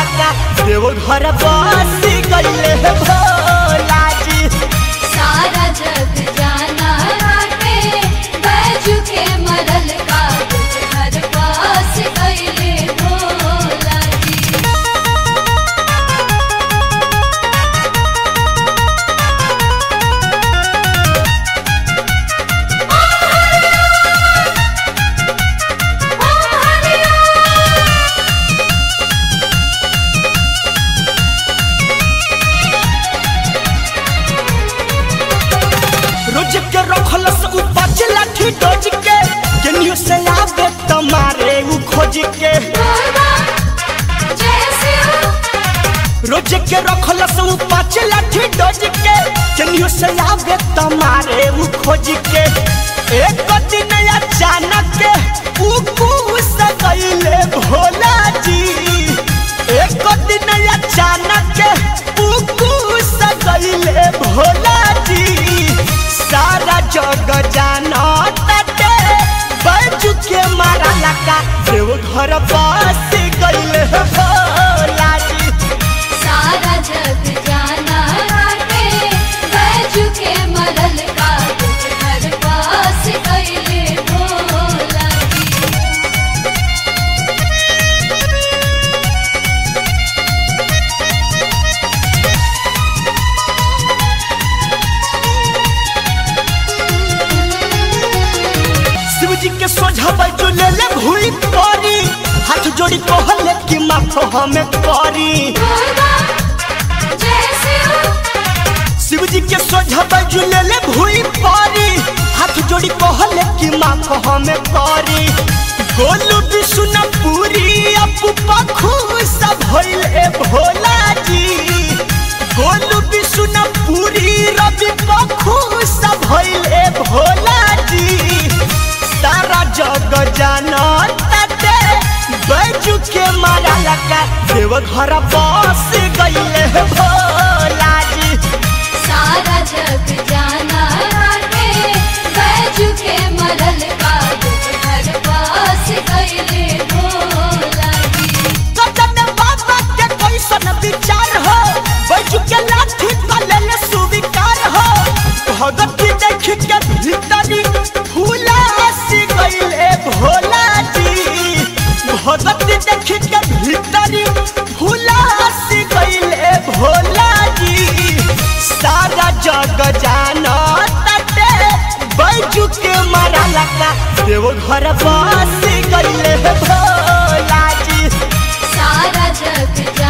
लगा देव घर बस गईले भोला जी सारा जग जाना बाटे बैजू के मरल का घर पास कैले भोला जी रोज के रखलस उ पाँच लाठी डोज के केनियो से आवे तमारे उ खोज के भोला जय शिव रोज के रखलस उ पाँच लाठी डोज के केनियो से आवे तमारे उ खोज के एक दिन अचानक उ कुस गईले भोला जी एक दिन अचानक उ कुस गईले भोला जी सारा जग जाना तटे बैजू के मारा लगा देव घर बस गईले भोला जी सारा जग जाना बाटे बैजू के मरल का घर पास कैले भोला जी शिव जी के सोझा बैजू ले ले भूई परी हाथ जोड़ी कहले कि माफ हमें करी भोला जय शिव शिव जी के सोझा बैजू ले ले भूई परी हाथ जोड़ी कहले कि माफ हमें करी गोलू बिसुन पूरी अपू पखू सब भइले भोला जी गोलू बिसुन पूरी रवि पखू सब भइले भोला जी सारा जग जाना तटे बैजू के मारा लगा देव घर बस गईले भोला जी सारा जग जाना बाटे बैजू के मरल का घर पास कैले भोला जी कदम बाबा के कैसन विचार हो बैजू के लाठी कलल सुविकार हो भगती देख के भीतरी फूला सी गईले भोला जी भगती देख के भीतरी फूला सी गईले भोला जी सारा जग जाना तटे बैजू के मारा लगा देव घर बस गईले भोला जी सारा जग